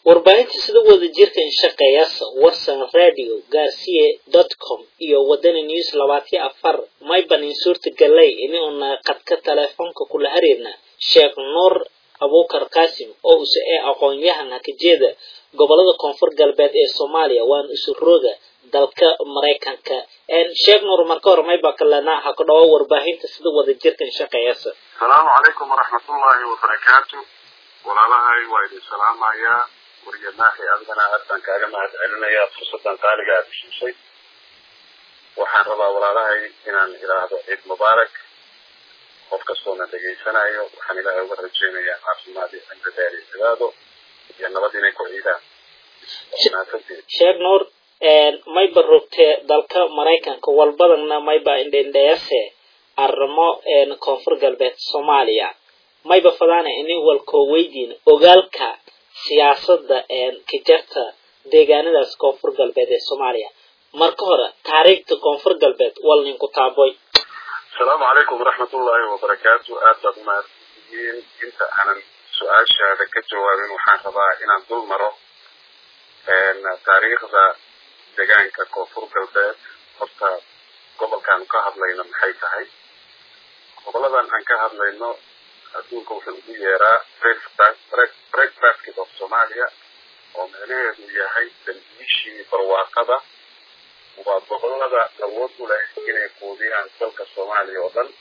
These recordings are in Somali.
warbaahinta sida wada jirka in shaqeeyasa warsan radio garcia dot com iyo wadani news labaatiyo afar maybanin suurta galay ini una qadka teleefoonka kula xiriirna sheekh nuur abukar qasim oo use ee aqoon-yahan hakajeeda gobolada koonfur galbeed ee soomaaliya waana isu rooga dalka maraykanka sheekh nuur marka hore mayba kalena ha ku dhawo warbaahinta sida wada jirka in shaqeeyasa asalaamu calaykum waraxmatullaahi wabarakaatu walaalahay waa idin salaamayaa wariyamaaxi adigana aad baan kaaga mahad celinayaa fursaddan qaaliga aad heshiisay waxaan rabaa walaalahay inaan idhaahdo ciid mubaarak qof kastoona dhegaysanayo waxaan ilaahay uga rajeynayaa caafimaad iyo cimri dheer iyo cibaado iyo nabad inay ku ciidaan sheekh nuur mayba rogtee dalka maraykanka walbadanna mayba indhendheyase arrimo koonfur galbeed soomaaliya mayba fadaana inin walkoo weydiin ogaalka siyaasadda kajarta deegaanadaas koonfur galbeed ee soomaaliya marka hore taariikhda koonfur galbeed wal ninku taaboy asalaamu calaykum waraxmatullaahi wabarakaatu aad baad umahadsantihiin inta aanan su-aashaada ka jawaabin waxaan rabaa inaan dul maro taariikhda deegaanka koonfur galbeed horta gobolkaanu ka hadlayno maxay tahay goboladan aan ka hadlayno adduunka wuxuu ugu yeeraa breakfastkid of somalia oo micnaheedu yahay dambiishii barwaaqada waa gobolada awood u leh inay quudiyaan dalka soomaaliya oo dhan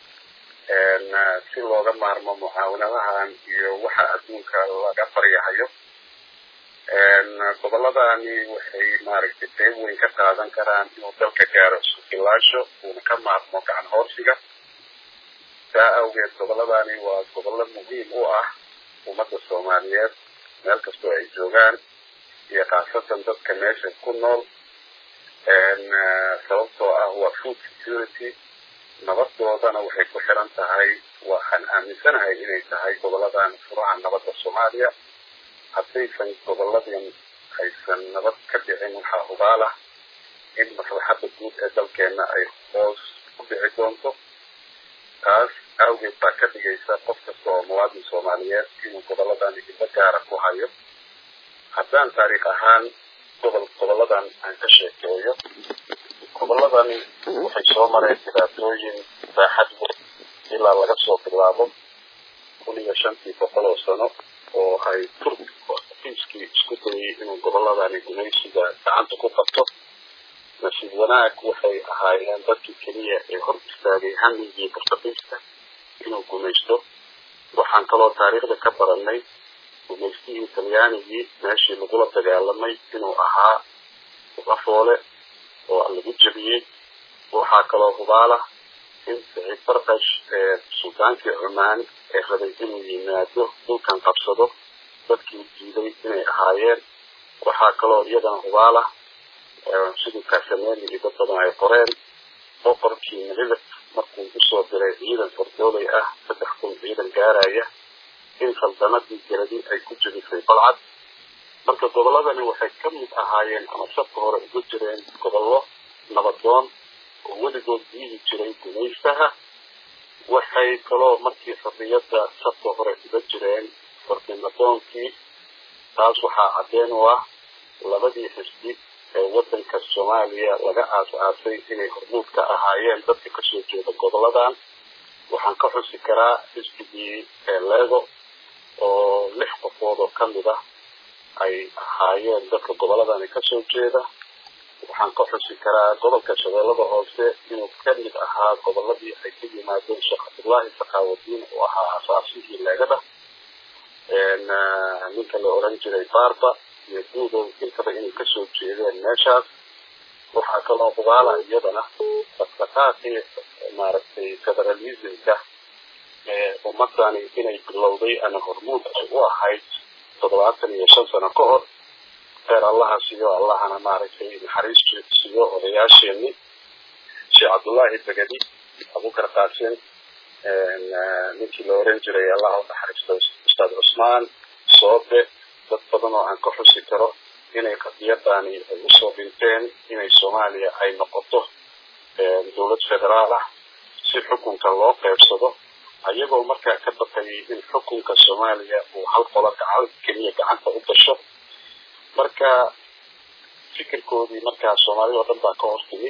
si looga maarmo mucaawanadahan iyo waxa adduunka laga baryahayo goboladani waxay maaragtay qeyb weyn ka qaadan karaan inuu dalka gaaro sukilaasho uuna ka maarmo gacan hoorsiga saa awgeed goboladani waa gobollo muhiim u ah ummadda soomaaliyeed meel kastoo ay joogaan iyo khaasatan dadka meesha ku nool sababtoo ah waa food security nabadoodana waxay ku xiran tahay waxaan aaminsanahay inay tahay goboladan furaha nabadda soomaaliya haddaysan goboladan aysan nabad ka dhicin waxaa hubaalah in maslaxadda guud ee dalkeenna ay hoos ku dhici doonto taas awgeed baa ka dhigaysa qof kasta oo muwaadin soomaaliyeed inuu goboladan idinla gaara ku hayo haddaan taariikh ahaan gobol goboladan aan ka sheekeeyo goboladani waxay soo mareen dhibaatooyin baaxad weyn ilaa laga soo bilaabo kun iyo shantii boqol oo sano oo ay turk fiiskii isku dayay inuu goboladani gumaysiga gacanta ku qabto nasiib wanaag waxay ahaayeen dadkii keliya ee hor istaagay hamigii burtaqiista inuu gumaysto waxaan kaloo taariikhda ka baranay gumaystihii talyaanigii meeshii lagula dagaalamay inuu ahaa lafoole oo lagu jebiyey waxaa kaloo hubaalah in saciid barkash ee sultaankii cumaan ee rabay inuu yimaado dhulkan qabsado dadkii diiday inay ahaayeen waxaa kaloo iyadana hubaalah sidii kaasameeli iyo dad badan ay qoreen boqorkii mililif markuu usoo diray ciidan fardooley ah saddex kun ciidan gaaraya in saldanadii geladi ay ku jebisay balcad marka goboladani waxay ka mid ahaayeen ama sabka hore uga jireen gobollo nabadoon oo weligood diidi jiray gumaystaha waxay kaloo markii xorriyadda sabka hore uga jireen fardinadoonkii taas waxaa caddeen u ah labadii xisbi ee waddanka soomaaliya laga aas-aasay inay hormuud ka ahaayeen dadka kasoo jeeda goboladan waxaan ka xusi karaa xisbigii leego oo lix qofood oo kamid ah ay ahaayeen dadka goboladani kasoo jeeda waxaan ka xusi karaa gobolka shabeellada hoose inuu kamid ahaa goboladii ay ka yimaadeen sheekh cabdullaahi sakaawaddiin oo ahaa asaasihii leegada ninka la oran jiray barba iyo guudow intaba inay kasoo jeedeen meeshaas waxaa kaloo hubaala iyadana dhaqdhaqaaqii maaragtay federalismka ee ummadani inay bilowday ama hormuud ay u ahayd toddobaatan iyo shan sano ka hor heer allaha siyo allahana maaragtay naxariis siyo odayaasheeni sheekh cabdullaahi begedi abukar qaasim ninkii la oran jiray allaha u naxariisto ustaad cusmaan soobe dad badan oo aan ka xusi karo inay qadiyadani ay usoo dhinteen inay soomaaliya ay noqoto dowlad federaal ah si xukunka loo qeybsado ayagoo markaa ka baqayay in xukunka soomaaliya uu hal qolo gacan keliya gacanta u gasho marka fikirkoodii markaa soomaalida oo dhan baa ka hortimi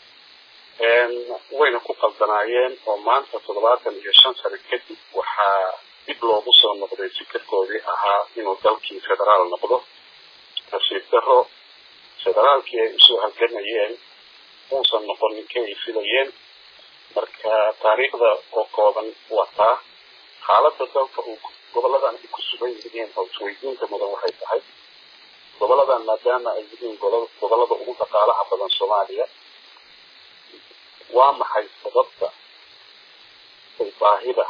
wayna ku qaldanaayeen oo maanta toddobaatan iyo shan sano kadib waxaa dib loogu soo noqday fikirkoodii ahaa inuu dalkii federaal noqdo nasiib daro federaalkii ay usoo halgamayeen uusan noqonin kay ay filayeen marka taariikhda oo kooban wataa xaaladda dalka uu goboladan ay ku sugan yihiin oo isweydiinta mudan waxay tahay goboladan maadaama ay yihiin gobolada ugu dhaqaalaha badan soomaaliya waa maxay sababta ay baahida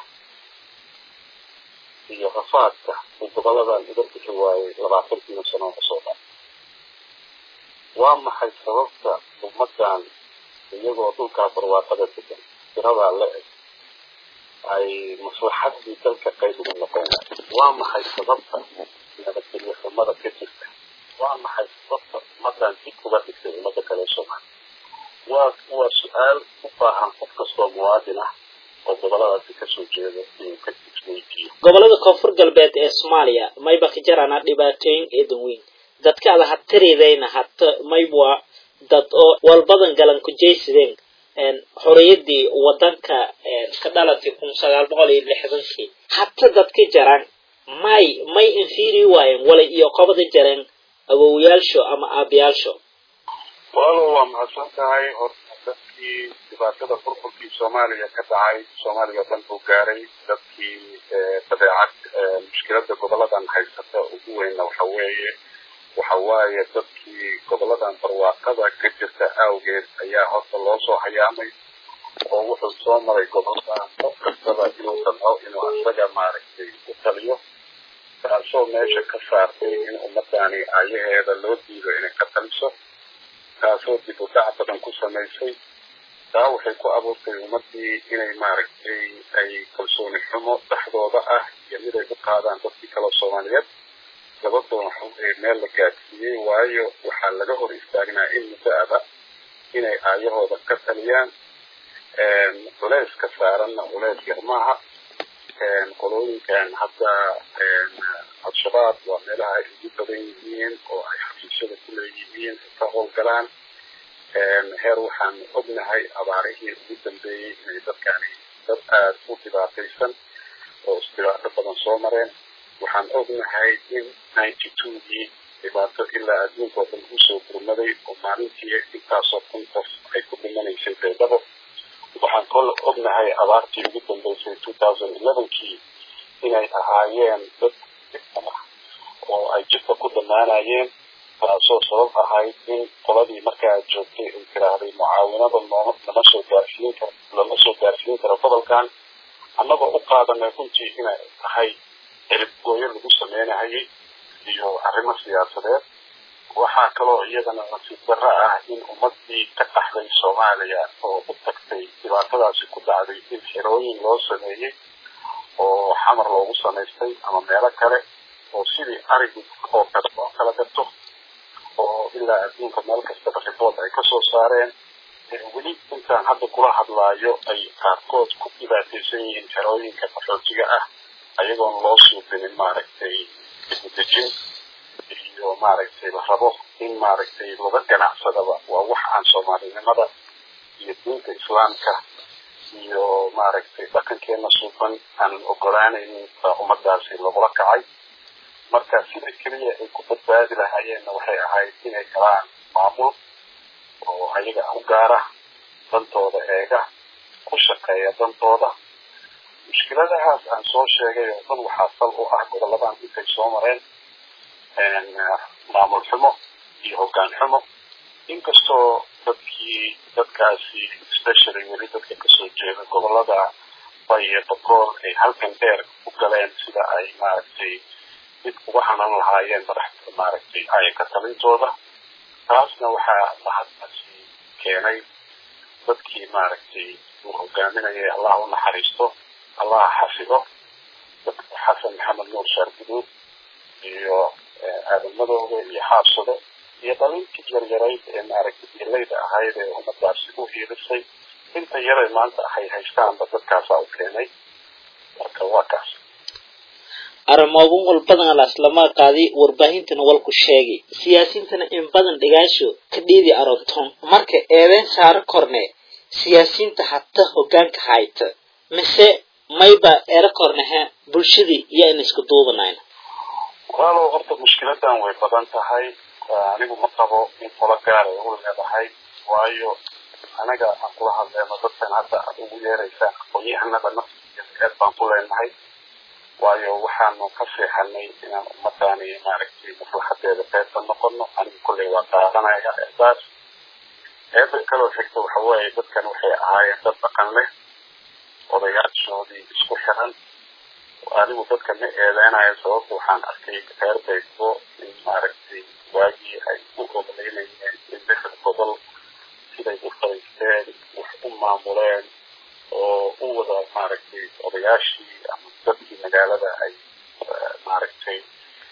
iyo rafaadka uu goboladan uga bixi waayey labaatankiina sano kasoo dhan waa maxay sababta ummadan iyagoo dhulkaa barwaaqada degan tiradaa la eg ay maslaxadii dalka qayb uga noqon waa maxay sababta nabadgelyo xumada ka jirta waa maxay sababta ummadan dib uga dhigtay ummada kale soomaaliya waa waa su-aal u baahan qof kastoo muwaadin ah oo goboladaasi kasoo jeeda inuu ka isweydiiyo gobolada koonfur galbeed ee soomaaliya mayba ka jarana dhibaatooyin eedan weyn dadka ada hatiridayna hata maybwa dad oo walbadan galan ku jaysideen xoriyadii wadanka ka dhalatay kun sagaal boqol iyo lixdankii hata dadka jaran may may infiri waayeen wala iyo qobada jareen awowyaalsho ama aabayaalsho walo waa mahadsan tahay horta dadkii dhibaatada burburkii soomaaliya ka dhacay soomaaliya dhan buu gaaray dadkii dabeecad mushkilada goboladan haysata ugu weynna waxa weeye waxa waaye dadkii goboladan barwaaqada ka jirta awgeed ayaa horta loo soo hayaamay oo wuxuu soo maray goboladan qof kastaba inuu damco inuu asaga maaragtay u taliyo taasoo meesha ka saartay in ummadani ayaheeda loo diido inay ka taliso taasoo dib u dhac badan ku samaysay taa waxay ku abuurtay ummadii inay maaragtay ay kalsooni xumo dhexdooda ah iyo mid ay u qaadaan dadkii kale soomaaliyeed labadoon waxaweye meel la gaadsiiyey waayo waxaa laga hor istaagnaa in muddo-aba inay aayahooda ka taliyaan culeyska saaranna culeys yar maaha qolooyinkan hadda al-shabaab waa meelaha ay ugu badan yihiin oo ay xafiisyada ku leeyihiin ay ka howlgalaan heer waxaan ognahay abaarihii ugu dambeeyey inay dadkani dad aada u dhibaataysan oo isdhibaato badan soo mareen waxaan ognahay in ninety twogii dhibaato ilaa adduunka oo dhan usoo gurmaday oo maalintii intaasoo kun qof ay ku dhimanaysay beedabo waxaan kol ognahay abaartii ugu dambeysay two thousand elevenkii inay ahaayeen dad ah oo ay jidka ku dhammaanayeen taasoo sabab ahayd in qoladii markaa joogtay ay tiraahday mucaawinada nooma lama soo gaarsiin karo lama soo gaarsiin karo gobolkan annagoo u qaadanay runtii inay tahay ciribgooyo lagu sameynahayay iyo arrimo siyaasadeed waxaa kaloo iyadana nasiib darro ah in ummadii ka qaxday soomaaliya oo u tagtay dhibaatadaasi ku dhacday in xerooyin loo sameeyey oo xamar loogu samaystay ama meelo kale oo sidii arigu oo kale oo kala gato oo ilaa adduunka meel kastaba ribood ay kasoo saareen weli intaan hadda kula hadlaayo ay qaarkood ku dhibaataysan yihiin xerooyinka qaxootiga ah ayagoon loo suubinin maaragtay dibudejin iyo maaragtay la rabo in maaragtay laga ganacsadaba waa wax aan soomaalinimada iyo diinta islaamka iyo maaragtay dhaqankeena suuban aanan ogolaanaynin baa ummadaasi lagula kacay marka sida keliya ay ku badbaadi lahaayeenna waxay ahayd inay galaan maamul oo ayaga u gaara dantooda eega ku shaqeeya dantooda mushkiladahaas aan soo sheegay oo dhan waxaa sal u ah goboladan intay soo mareen maamul xumo iyo hoggaan xumo inkastoo dadkii dadkaasi especially weli dadka kasoo jeeda gobolada bay iyo boqool ay halkan dheer u galeen sida ay maaragtay dib uga hanan lahaayeen madax maaragtay ayaka talintooda taasna waxaa mahadkaasi keenay dadkii maaragtay uu hogaaminayay allah u naxariisto allah xafido xasan maxamed nuur shaarguduud iyo aadamadooda iyo xaabsado iyo dhalintii yaryarayd ee maaragtay dilayda ahayd ee ummadaasi u hiirisay inta yaray maanta hay haystaanba dadkaasaa u keenay marka waa kaas arrimooban wal badan laaslama qaaday warbaahintana walku sheegay siyaasiyiintana in badan dhigaasho ka dhiidi aronton marka eedeyn saaro korne siyaasiyiinta hata hogaanka hayta mise mayba eero kornehe bulshadii iyo in isku duubanayn walaalow horta mushkiladan way badan tahay anigu ma qabo in qola gaara ugu leedahay waayo anaga aan kula hadleyno dadkan hadda aad ugu yeeraysaan aqoon-yahanada nafteed baan ku leenahay waayo waxaanu ka seexanay inaan ummadani maaragtay maslaxadeeda qeybka noqono anigu kolley waa qaadanaya eedaas eeda kaloo xigta waxa weeye dadkan waxay ahaayeen dad dhaqan leh odayaashoodii isku xiran anigu dadka ma eedeynayo sababta waxaan arkay reer baygo in maaragtay waagii ay u ogoleynayeen in lixda gobol siday u fariisteen wax u maamuleen oo u wada maaragtay odayaashii ama dadkii magaalada ay maaragtay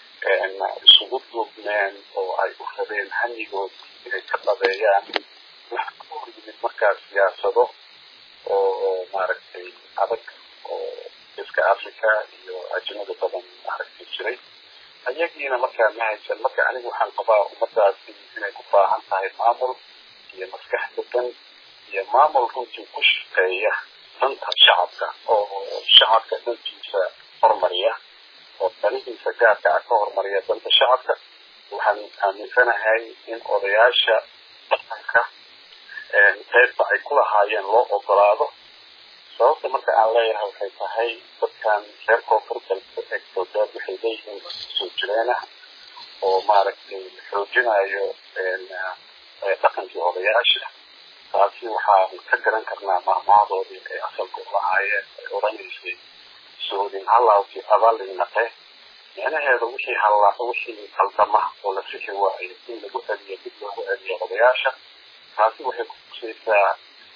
isugu duubneen oo ay u rabeen hamigood inay ka dhabeeyaan waxa ka hor yimid markaa siyaasado oo maaragtay adag oo iska africa iyo ajnada badan maaragtay jiray ayagiina markaa ma haysan marka anigu waxaan qabaa ummadaasi inay ku baahan tahay maamul iyo maskax degan iyo maamul runtii ku shaqeeya danta shacabka oo shacabka dantiisa hormariya oo danihiisa gaarka ah ka hormariya danta shacabka waxaan aaminsanahay in odayaasha dhaqanka qaybta ay ku lahaayeen loo ogolaado sababta marka aan leeyahay waxay tahay dadkan reer koonfur galbeed waxay leeyihiin soo jireen ah oo maaragtay xoojinayo dhaqankii odayaasha taasi waxaan ka garan karnaa maahmaadoodii ay asalka u lahaayeen ay odhanaysay soodin halaawkii abalinaqe micnaheeda wixii halla wixii qaldama oo la sixi waayo in lagu celiyo dib loogu celiyo odayaasha taasi waxay kutusaysaa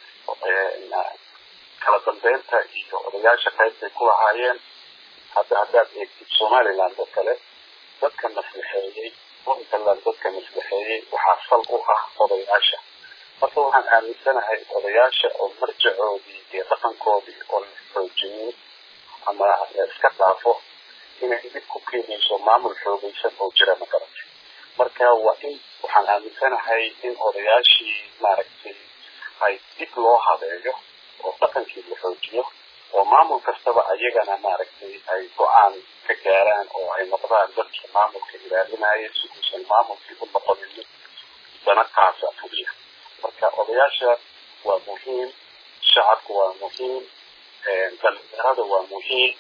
kala dambeynta iyo odayaasha qaybtay ku lahaayeen hadda haddaad eegtid somaliland oo kale dadka maslaxeeyey puntland dadka maslaxeeyey waxaa sal u ah odayaasha marka waxaan aaminsanahay odayaasha oo marjacoodii iyo dhaqankoodii oo la xoojinin ama la iska dhaafo inay dib ku keenayso maamul xoogaysan oo jira ma garatay marka waa in waxaan aaminsanahay in odayaashii maaragtay ay dib loo habeeyo oo dhaqankii la xoojiyo oo maamul kastaba ayagana maaragtay ay go-aan ka gaaraan oo ay noqdaan dadkii maamulka ilaalinaya si uusan maamulkii u noqonin dana qaasa fuliya marka odayaasha waa muhiim shacabku waa muhiim dhalinyarada waa muhiim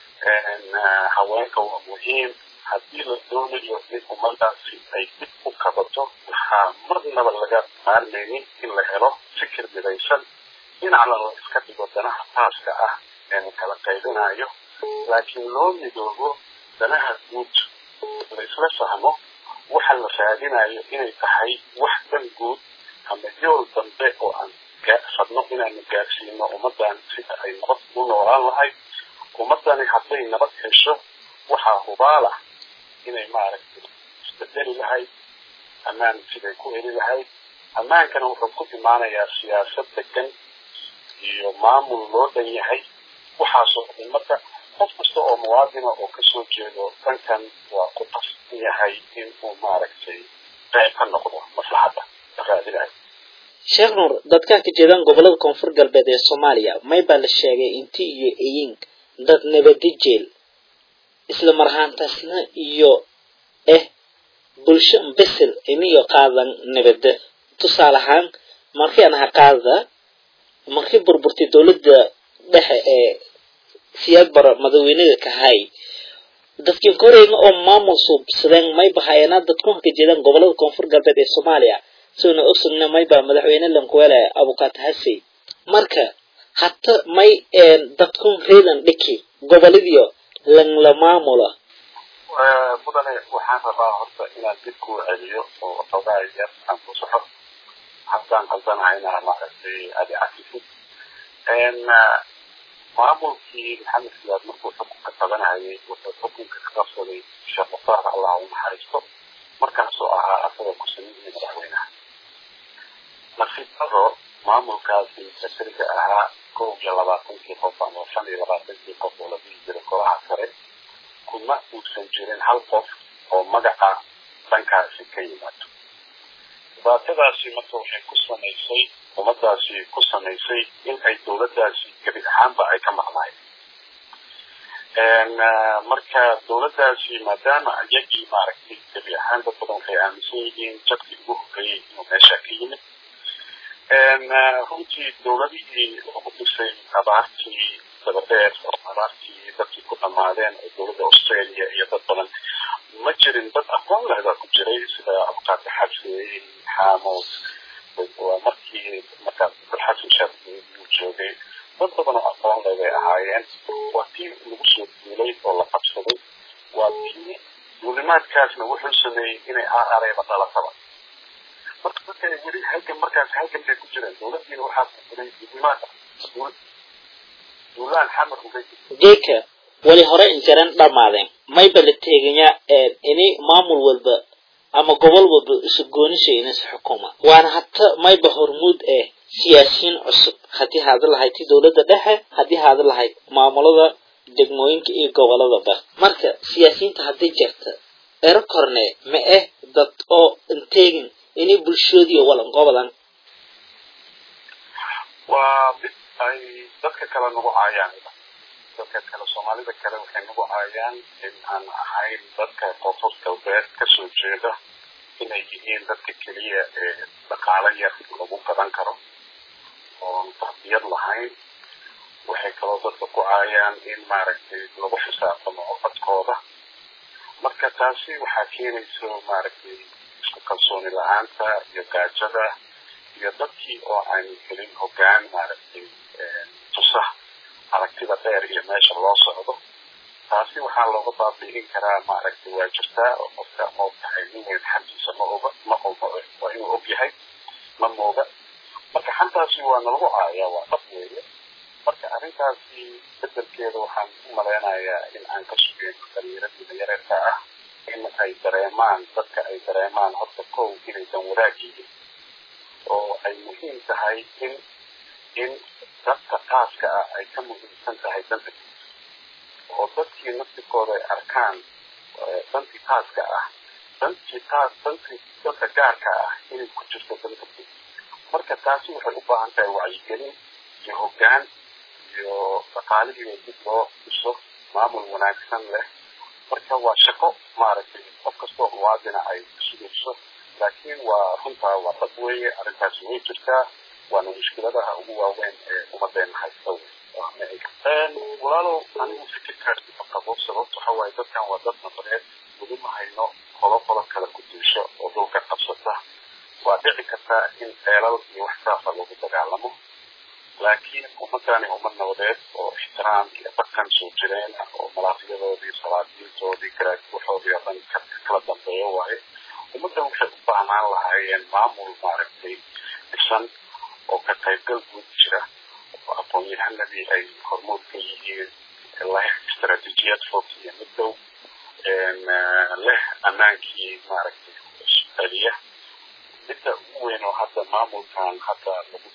haweenka waa muhiim haddii la doonayo in ummadaasi ay dib u kabato waxaa marnaba laga maarmaynin in la helo fikir midaysan dhinacna la iska dhigo danaha taaska ah ee la kala qaybinayo laakiin loo midoobo danaha guud la isla fahmo waxa la raadinayo inay tahay wax dan guud ama yool dambe oo aan fadno inaanu gaarsiino ummadan sida ay nabad u noolaan lahayd ummadani hadday nabad hesho waxaa hubaalah inay maaragtay isbedeli lahayd ammaan siday ku heli lahayd ammaankana wuxuu ku imaanayaa siyaasad degan iyo maamul loo dhan yahay waxaasoo ummadda qof kasta oo muwaadina oo kasoo jeedo dhankan waa ku qasban yahay in uu maaragtay qayb ka noqdo maslaxadda raadinayo sheekh nuur dadkaa ka jeedaan gobolada koonfur galbeed ee soomaaliya may baa la sheegay inti iyo eying dad nabadi jeel isla marhaantaasna iyo eh bulsho besel iniyo qaadan nabada tusaale ahaan markii aan aha qaada markii burburtay dowladda dhexe ee siyaad bara madaweynada kahay dadkii koreyga oo maamul suubsadeen may bahayeena dadku ka jeedaan gobolada koonfur galbeed ee soomaaliya soona ogsugna mayba madaxweyne lankuwele abukaat hasey marka hata may dadkun reedan dhiki goboladiyo langla maamula mudane waxaan rabaa horta inaan dib kuu celiyo oo waxoogaa yar aan ku soxo haddaan qaldanahayna maaragtay adi cafisid maamulkii maxamed siyaad markuu xukunka qabanayay wuxuu xukunka ka qabsaday sheekh mukhtaar allah u naxariisto markaasoo ahaa asagoo kusamidii madaxweynaha nasiib daro maamulkaasi sakariga ahaa kow iyo labaatankii qof ama shan iyo labaatankii qof oo la dhihi jiray golaha sare kuma uusan jirin hal qof oo magaca dhankaasi ka yimaado dhibaatadaasi marka waxay ku samaysay ummadaasi ku samaysay in ay dowladdaasi gebi ahaanba ay ka maqnaayeen marka dowladdaasi maadaama iyagii maaragtay gebi ahaan dad badan waxay aaminsan yihiin jadkii ugu horeeyey inuu meesha ka yimid runtii dowladihii ugu dhisay abaartii dabadeed oo abaartii dadkii ku dhamaadeen oo dowladda australia iyo dad badan ma jirin dad aqoon leh baa ku jiray sida abqaati xabsi xaamo waa markii markaa xasan shaab uu joogay dad badan oo aqoon leh bay ahaayeen waa tii lagu soo duulay oo la qabsaday waa tii duulimaadkaasna wuxuu sameeyey inay aareba dhalataba marka dadka weli halkan markaas halkan bay ku jireen dowladdiina waxaa ku jiray duulimaad duulaan xamar ugay geeka weli hore injaran dhammaadeen mayba la teeganyaa ini maamul walba ama gobol walba isu goonishay inas xukuma waana hata mayba hormuud eh siyaasiyiin cusub haddii haada lahayd ti dowladda dhexe haddii haada lahayd maamulada degmooyinka iyo goboladaba marka siyaasiyiinta hadday jirta ero korne ma eh dad oo inteegin inay bulshoodiiyo walanqobadan waa mid ay dadka kale nagu caayaan dadka kale soomaalida kale waxay nagu caayaan in aan ahayn dadka koonfur galbeed kasoo jeeda inay yihiin dadka keliya ee dhaqaalo yar lagu gadan karo oon tarbiyad lahayn waxay kaloo dadka ku caayaan in maaragtay lagu xisaabtamo codkooda marka taasi waxaa keenayso maaragtay isku kalsooni la-aanta iyo gaajada iyo dadkii oo aan helin hoggaan maaragtay tusa aragtida dheer iyo meesha loo socdo taasi waxaa looga baabi'in karaa maaragtay waa jirtaa oo qofka ma ogtahay nin weyn xantiisa ma oga ma oga waa inuu og yahay ma mooga marka xantaasi waa nalagu caayaa waa dhab weeye marka arrintaasi bedelkeeda waxaan u malaynayaa in aan ka sugeyno dhalinyaradiina yareerka ah in ay dareemaan dadka ay dareemaan horta kow inaysan wadaag yihin oo ay muhiim tahay in in dadka qaaska ah ay ka muhiimsan tahay danta oo dadkii naftikooda ay arkaan dantii qaaska ah dantii qaas dantii danta gaarka ah inay ku jirto danta marka taasi waxay u baahan tahay wacyigelin iyo hoggaan iyo dhaqaalihiina dib loo dhiso maamul wanaagsan leh marka waa shaqo maaragtay qof kastoo muwaadina ay sugayso laakiin waa runtaa waa dad weeye arrintaasi way jirtaa waana mushkiladaha ugu waaweyn ee ummadeena haysta walaalow anigu fikirkaasi ma qabo sababta waxa waaye dadkan waa dad nabadeed weli ma hayno qolo qolo kale ku diisho oo dhulka qabsata waa dhici kartaa in ceelal iyo wax saasa lagu dagaalamo laakiin ummadani ummad nabadeed oo ixtiraam iyo dhaqan soo jireen ah oo malaaqyadoodii salaadiintoodii garaaguuxoodii oo dhan kala dambeeyo waaye ummaddan waxay u baahnaan lahaayeen maamul maaragtay dhisan oo ka qaybgal guud jira oo aqoon-yahanadii ay hormuud ka yihiin leh istaraatiijiyad fog iyo mid dhow leh ammaankii maaragtay celiya midda ugu weyn oo hadda maamulkan hadda lagu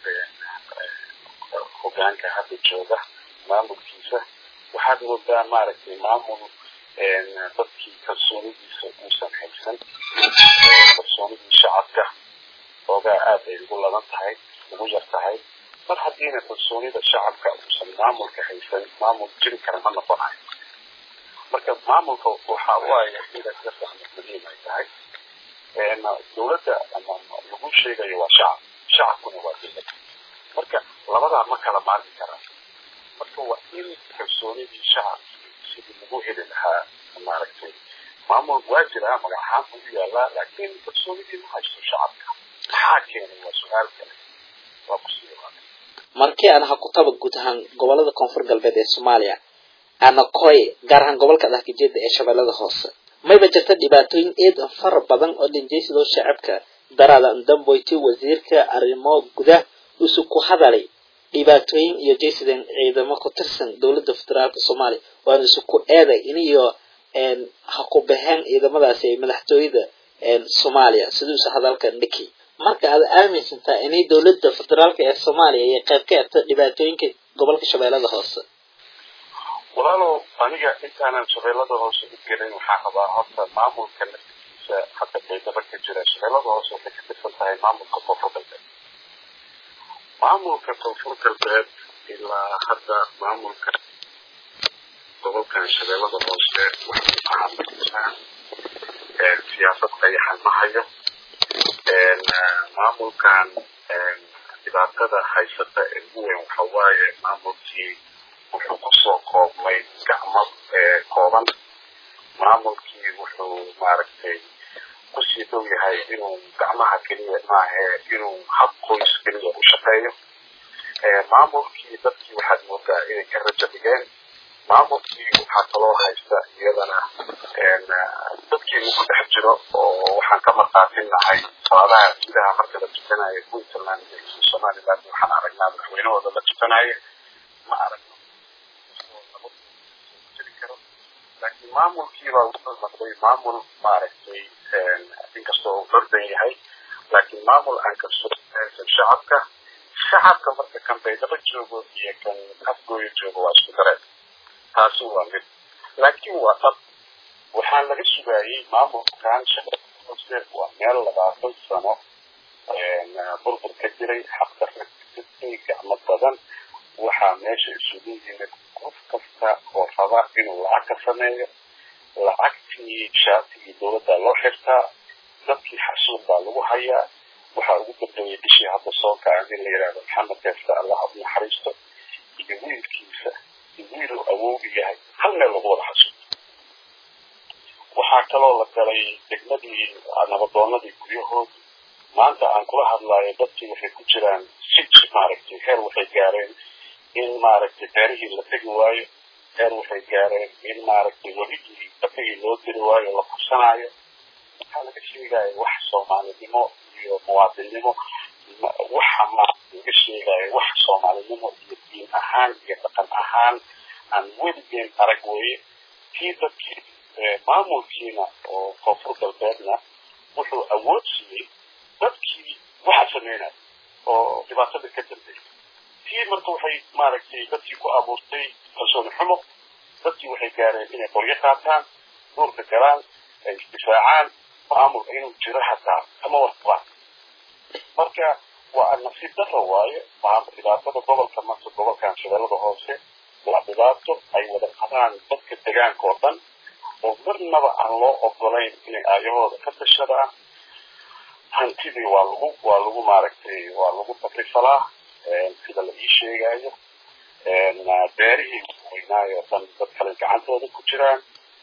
hogaanka hadda jooga maamulkiisa waxaad moodaa maaragtay maamul dadkii kalsoonidiisa uusan haysan kalsoonidii shacabka oogaa aad ay ugu ladan tahay ugu yar tahay mar haddiina kalsoonida shacabka uusan maamulka haysan maamul jiri kara ma noqonayo marka maamulka waxa waaye sida dadka muhiim ay tahay dowladda ama lagu sheegayo waa shacab shacabkuna waa dowlad marka labadaa ma kala maarmi karaan marka waa in kalsoonidii shacabkii sidii lagu heli lahaa maaragtay maamul waa jiraa magac ahaan buu u yaalaa laakiin kalsoonidii ma haysto shacabka maxaa keenay waa su-aal kale waa kusii markii aan ha ku taba guud ahaan gobolada koonfur galbeed ee soomaaliya ana koy gaar ahaan gobolka dhahgajeeda ee shabeellada hoose mayba jirta dhibaatooyin eed fara badan oo dhinjaysidoo shacabka daraada ndamboyti wasiirka arrimo gudah usu ku hadalay dhibaatooyin iyo jaysideen ciidamo ku tirsan dowladda federaalka soomaaliya waana isu ku eeday iniyo ha ku baxeen ciidamadaasi ay madaxtooyada soomaaliya siduusa hadalka dhiki marka aad aaminsantaa inay dowladda federaalka ee soomaaliya iyo qayb ka erta dhibaatooyinka gobolka shabeellada hoose walaalow aniga intaanan shabeellada hoose u gelin waxaa rabaa horta maamulka naftiisa hadda baydhabo ka jira shabeellada hoose waxay ka tirsan tahay maamulka koonfur galbeed maamulka koonfur galbeed ilaa hadda maamulka gobolkan shabeellada hoose waxay ku caabinaysaa siyaasad qayaxan ma hayo maamulkan dhibaatada haysata ee ugu weyn waxa waaye maamulkii wuxuu kusoo koobmay gacmo kooban maamulkii wuxuu maaragtay kusii dhow yahay inuu gacmaha keliya maahe inuu hab qoys keliya u shaqeeyo maamulkii dadkii waxaad moodaa inay ka rajo dhigeen maamulkii waxaa kaloo haysta iyadana dadkii ugu dhex jiro oo waxaan ka markaatinahay salaadaha gudaha marka la tukanayo puntland iyo somaliland waxaan aragnaa madaxweynahooda la tukanaya ma aragno laakiin maamulkiibaa wuxuu noqday maamul maaragtay inkastoo uu ordan yahay laakiin maamul aan kalsoonaysan shacabka shacabka marka kan baydhabo joogo iyo kan afgooyo joogo waa isku dareen taasi waa mid laakiin waa dad waxaan laga sugaayey maamulkan hoose waa meel labaatan sano burbur ka jiray xaqdarna kasitay gacmo badan waxaa meesha isugu yimid qof kasta oo raba inuu lacag ka sameeyo lacagtii shaatigii dowladda loo xirtaa dadkii xasuuq baa lagu hayaa waxaa ugu dambeeyey bishii hadda soo kacan in la yidhahdo maxamed deefta allah u naxariisto iyo wiilkiisa iyo wiiluu awoogi yahay hal meel lagu wada xasuuq waxaa kaloo la galay degmadii nabadoonadii guryahood maanta aan kula hadlayo dadkii waxay ku jiraan sij maaragtay heer waxay gaareen in maaragtay beerihii la tegi waayo heer waxay gaareen in maaragtay weligii dafigii loo diri waayo la kursanaayo waxaa laga sheegaya wax soomaalinimo iyo muwaadinnimo waxa maaragtay laga sheegaya wax soomaalinimo iyo diin ahaan iyo dhaqan ahaan aan weligeen arag weeye kii dadkii maamulkiina oo koonfur galbeedna wuxuu awood siiyey dadkii waxa sameynaya oo dhibaatada ka dambeeyay tii marka waxay maaragtay dadkii ku abuurtay kalsooni xumo dadkii waxay gaareen inay qoryo qaataan duurka galaan ay isdifaacaan maamul inuu jiro hataa kama warqabaan marka waa nasiib daro waaye dhibaatada gobolka marka gobolkan shabeellada hoose waa dhibaato ay wada qabaan dadka degaanka oo dhan oo marnaba aan loo ogolayn inay aayahooda ka tashadaan hantidii waa lagu waa lagu maaragtay waa lagu takrifalaa sida la ii sheegayo beerihii weynaayo dhan dad kale gacantooda ku jiraan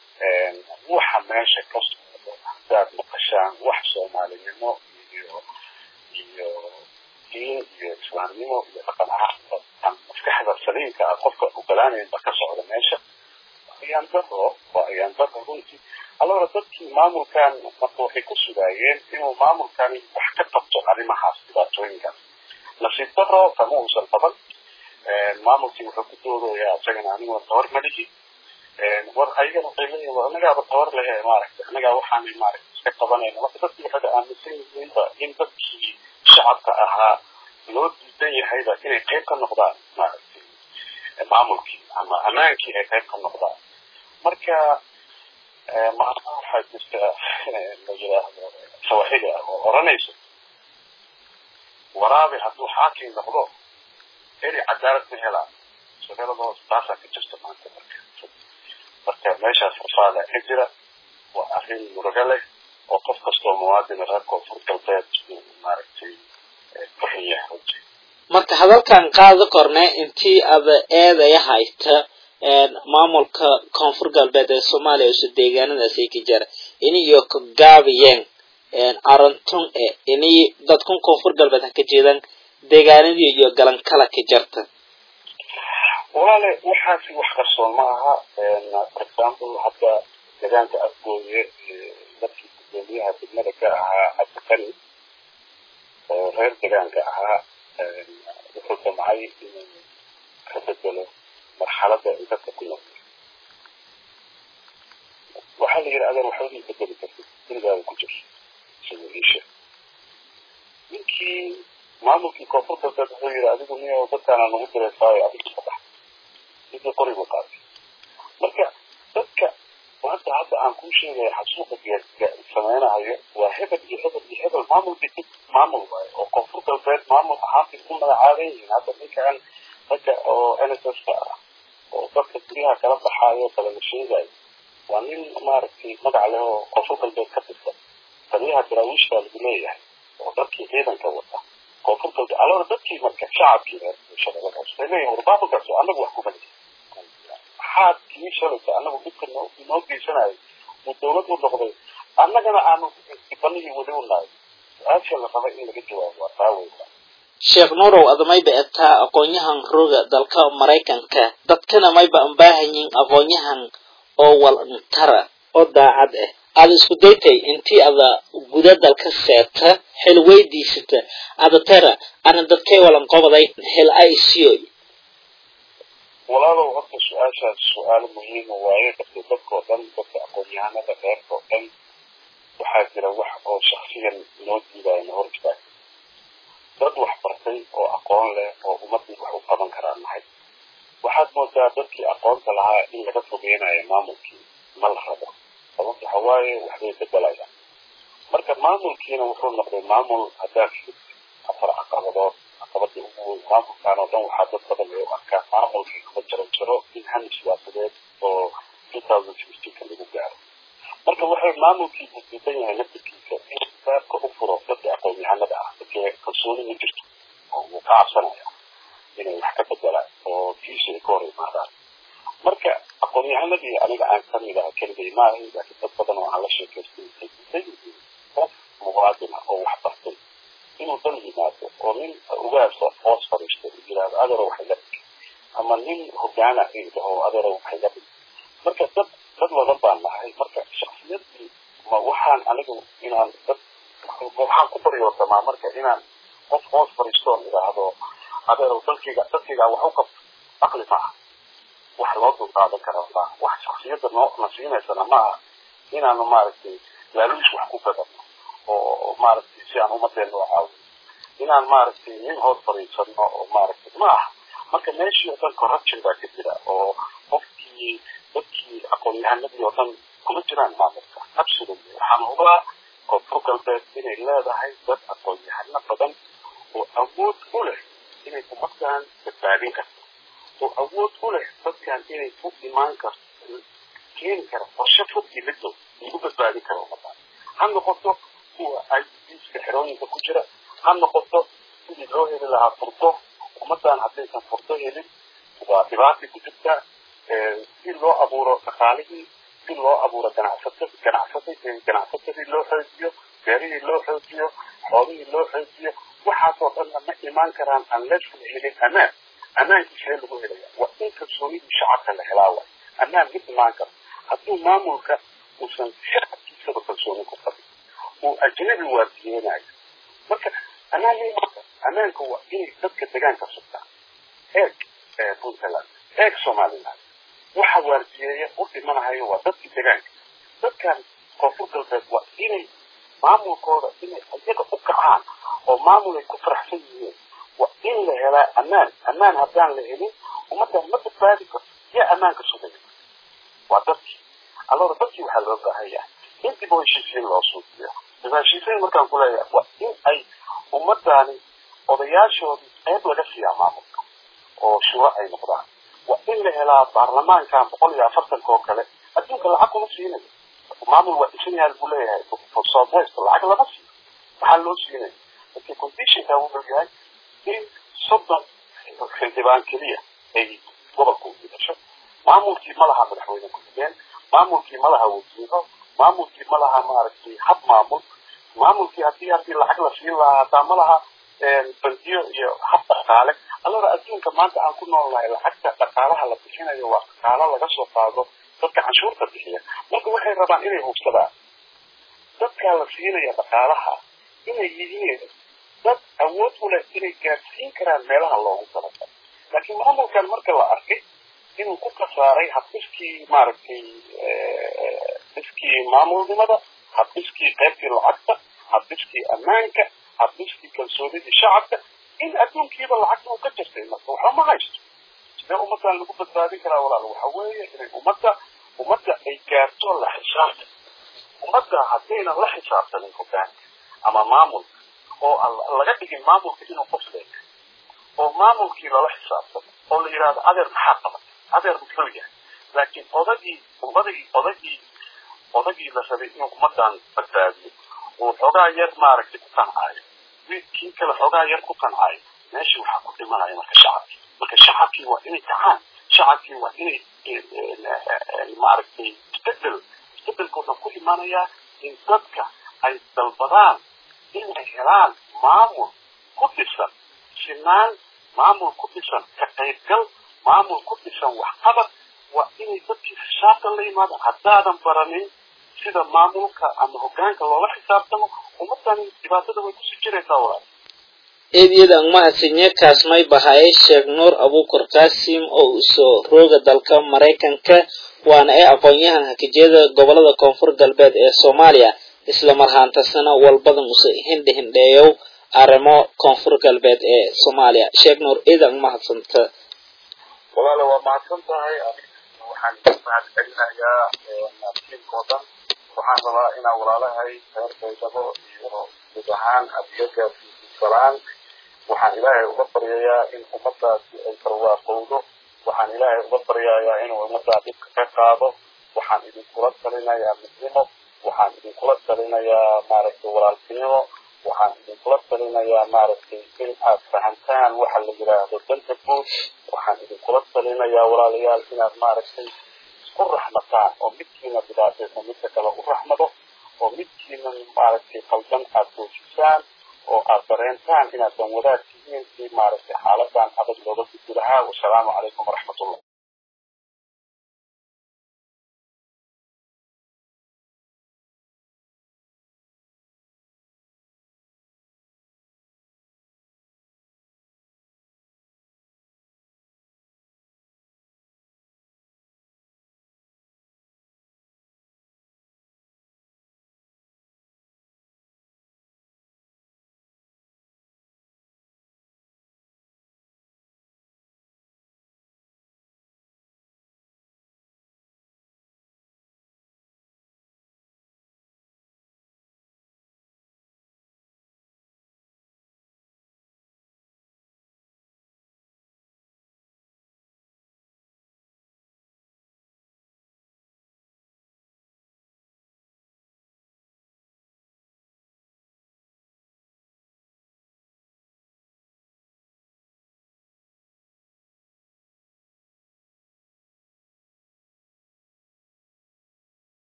waxa meesha ka socdo haddaad maqashaan wax soomaalinimo iyo iyo diin iyo islaamnimo iyo dhaqan ahaan maskaxda saliimka ah qofka ogolaanayn ba ka socda meesha ayaan daro waa ayaan daro runtii allora dadkii maamulkan marka waxay ku sugaayeen inuu maamulkani wax ka qabto arrimahaas dhibaatooyinkaas nasiib daro kama uusan qaban maamulkii wuxuu ku doodayaa isagana anigoo tabar ma dhihi war ayagana waxay leeyihin war anagaaba tabar lehe maaragtay anagaa waxaanay maaragtay iska qabanayna marka dadkii waxay aaminsan yihiinba in dadkii shacabka ahaa loo diidan yahayba inay qayb ka noqdaan maaragtay maamulkii ama ammaankii ay qayb ka noqdaan marka macnaha waxaa jirta la yidhaahdo sawaaxili ah oo oranayso waraabi hadduu xaakim noqdo eri cadaalad ma helaa shabeellada hoos taasaa ka jirta maanta marka marka meeshaas rafaada ka jira waa arrin murugo leh oo qof kastoo muwaadina reer koonfur galbeed uu maaragtay ku xun yahay runtii marka hadalkan qaado korne intii ada eedaya hayta maamulka koonfur galbeed ee soomaaliya isu deegaanadaas ay ka jira iniyo ka gaabiyeen arantun e ini dadkun koonfur galbeed ha ka jeedaan deegaanadii iyo galankala ka jarta walaale waxaasi wax qarsoon ma aha for example hadda deegaanka afgooye dadkii gudoomiyaha degmada ka ahaa cabdikani oo reer deegaanka ahaa wuxuu damcay inuu ka bedelo marxaladda ay dadka ku noqdo waxaa la yidhi adeer waxba ma bedeli kartid gurigaada ku jir siduu ii sheeg ninkii maamulkii koonfur galbeed wuxuu yidhi adigu niyo dadkaana nagu direysaayo adiga ka bax ninkii qori buu qaatay marka dadka hadda hadda aan kuu sheegaya xasuuqa sameynahayo waa hebel iyo hebel iyo hebel maamul bay maamul waayo oo koonfur galbeed maamul ahaanbay ku magacaaban yihiin hadda ninkan ragga oo n s s ka ah oo dadka guryaha kala baxaayo kala la sheegayo waa nin maaragtay magac leh oo koonfur galbeed ka tirsan taliyaha daraawiishka lagu leeyahay oo dadkii ciidanka wata koonfur galbeed alora dadkii marka shacabkii reer bulshada markaas waxay leeyihin war maamulkaas annagu wax kuma lihi maxaad kii shalaysa annagu dhibka noo inoo geysanayo uu dawlad u noqday annagana aanu dibanihii weli u nahay su-aasha la raba in laga jawaabo waa taa weyna sheekh nuurow adamayba etaa aqoon-yahan roga dalka maraykanka dadkana mayba an baahanyiin aqoon-yahan oo walntara oo daacad ah aada isku daytay intii ada guda dalka seeta xil weydiisata ada tara ana dadkay walan qobaday xil ay siyoy walaalow horta su-aashaas su-aalo muhiima waaye dadka dadkao dhan dadka aqoon-yahanada reerka oo dhan waxaa jira wax oo shaksiyan noo diidaya na hor istaag dad wax bartay oo aqoon leh oo ummadii wax u qaban karaa nahay waxaad moodaa dadkii aqoonta lahaa in laga fogeynayo maamulkii ma la rabo sababta waxa waaye waxbay bedelayaan marka maamulkiina wuxuu noqday maamul haddaad afar caqabadood caqabadii ugu weyn maamulkaan oo dhan waxaa dad badan ay u arkaa maamulkii kuma jaro jaro in hami siyaasadeed oo two thousand sixteenka lagu gaaro marka waxay maamulkii diidan yahay naftirkiisa in baabka u furo dadka aqoon-yahanada ah dadkii kalsooni ma jirto oo wuu ka cabsanaya inay wax ka bedelaan oo kiisa ay ka hor imaadaan marka aqoon-yahanadii aniga aan kamid aha keligay maahay laakiin dad badan oo aan la sheekaystay waxay diidan yihiin qof muwaadin ah oo wax bartay inuu dal yimaado oo nin ugaasa hoos fadhiisto uu yidhaahdo adeero waxay la dhigi ama nin hogaana ay dhaho adeero waxay la dhigi marka dad dad badan baan nahay marka shaksiyadii ma waxaan anigu inaan dad waxaan ku baryootamaa marka inaan qof hoos fadhiistoon idhaahdo adeerow dalkayga dadkayga wax u qabto aqli maaha wax loo dulqaadan kara maaha wax shaksiyadda noo na siinaysana maaha inaanu maaragtay laaluush wax ku gadano oo maaragtay si aan ummadeena u caawin inaan maaragtay nin hoos fadhiisano oo maaragtay maaha marka meeshii oo dhan corruption baa ka jira oo qofkii dadkii aqoon-yahanadii oo dhan kuma jiraan maamulka absolutely waxaan hubaa koonfur galbeed inay leedahay dad aqoon-yahano badan oo awood u leh inay ummadan badbaadin karto oo awood u leh dadkan inay u imaan karto keeni kara qorshe fog iyo midow lagu badbaadin karo ummadan ha noqoto kuwa iska xerooyinka ku jira ha noqoto sidii loo heli lahaa furdo ummadan haddaysan furdo helin waa dhibaatay ku jirtaa si loo abuuro dhaqaalihii si loo abuuro ganacsata ganacsata ganacsatadii loo xoojiyo beerihii loo xoojiyo xoolihii loo xoojiyo waxaasoo dhanna ma imaan karaan unless la helin amaan amaankii see lagu helaya waa in kalsoonidii shacabka la helaa waay amaan ma imaan karo hadduu maamulka uusan shacabkiisaba kalsooni ku qabin uu ajnabi waardiyeenayo marka amaan ma imaan karo amaanka waa inay dadka degaanka sugtaan eeg puntland eeg somaliland waxa waardiyeeya u dhimanahayo waa dadkii degaanka dadkan koonfur galbeed waa inay maamulkooda inay iyaga u kacaan oo maamul ay ku faraxsan yihiin waa in la helaa amaan amaan haddaan la helin ummaddan ma badbaadi karto yaa ammaanka sugaya waa dadkii allora dadkii waxaa loo baahan yahay in dib oo heshiisiin loo suujiyo dib heshiisiin markaan ku leeyahay waa in ay ummaddaani odayaashoodii qayb laga siiyaa maamulka oo shuro ay noqdaan waa in la helaa baarlamaankan boqol iyo afartanka oo kale adduunka lacag kuma siinayo maamul waa dhisan yahay buu leeyahay for southwest lacag lama siiyo waxaa loo siinaya marka conditionka wuxuu yahay in soddon xildhibaan keliya ay gobolka u yeesho maamulkii ma laha madaxweyne ku-xigeen maamulkii ma laha wasiiro maamulkii ma laha maaragtay hab maamul maamulkii haddii haddii lacag la siin lahaa hataa ma laha bandiyo iyo hab dhaqaale allora adduunka maanta aan ku nool nahay lacagta dhaqaalaha la bixinayo waa dhaqaalo laga soo qaado dadka canshuurta bixiya marka waxay rabaan inay hubsadaan dadkaa la siinaya dhaqaalaha inay yihiin dad awood u leh inay gaadsiin karaan meelaha loogu talagalay laakiin maamulkan marka la arkay inuu ku kasaaray habdhiskii maaragtay habdhiskii maamulnimada habdhiskii qaybtii lacagta habdhiskii ammaanka habdhiskii kalsoonidii shacabka in adduunkiiba lacagta uu ka jirtay marka waxba ma haysto sidee ummaddan lagu badbaadin karaa walaal waxa weeye inay ummadda ummadda ay gaarto la xisaabta ummadda haddaynan la xisaabtanin hogaanka ama maamulka oo laga dhigin maamulka inuu qof leeyahay oo maamulkii lala xisaabtamo oo la yidhahdo adeer maxaa qaban adeer muxuu yahay laakiin odagii odagii odagii odagii la rabay inuu ummaddan badbaadiyo uu xoogaa yar maaragtay ku qancaayo kii kale xoogaa yar ku qancaayo meeshii waxaa ku dhimanaya marka shacabkii marka shacabkii waa inay kacaan shacabkii waa inay maaragtay isbedel isbedelka wuxuu ku imanayaa in dadka ay dalbadaan inay helaan maamul ku dhisan sinaan maamul ku dhisan ka qaybgal maamul ku dhisan waxqabad waa inay dadkii xisaabtan la yimaadaan haddaadan baranin sida maamulka ama hogaanka loola xisaabtamo ummaddan dhibaatada way kusii jiraysaa walaal eedyada mahadsanyo kaasmay bahaye sheekh nuur abuukar qaasim oo usoo rooga dalka maraykanka waana ee aqoon-yahan hakijyada gobolada koonfur galbeed ee soomaaliya isla marhaantasana walbadan use hindhe hindheeyow arrimo koonfur galbeed ee soomaaliya sheekh nuur eedan mahadsanta walaale waa mahadsan tahay waxaan mahad celinayaa tiimkoo dhan waxaan rabaa inaan walaalahay reer baydhabo iyo guud ahaan adiyada salaan waxaan ilaahay uga baryayaa in ummadaasi ay barwaaqowdo waxaan ilaahay uga baryayaa inuu ummaddaa dhibka ka qaado waxaan idinkula talinayaa midnimo waxaan idinkula talinayaa maaragtay walaaltinimo waxaan idinkula talinayaa maaragtay in aad fahantaan waxa la yidhaahdo danta guud waxaan idinkula talinayaa walaalayaal inaad maaragtay isku raxmataan oo midkiina dhibaataysa midka kale u raxmado oo midkiina maaragtay qaldan aad joojisaan oo aad dareentaan inaad dan wadaad tihiin si maaragtay xaaladan adag looga gudbi lahaa wasalaamu calaykum waraxmatullah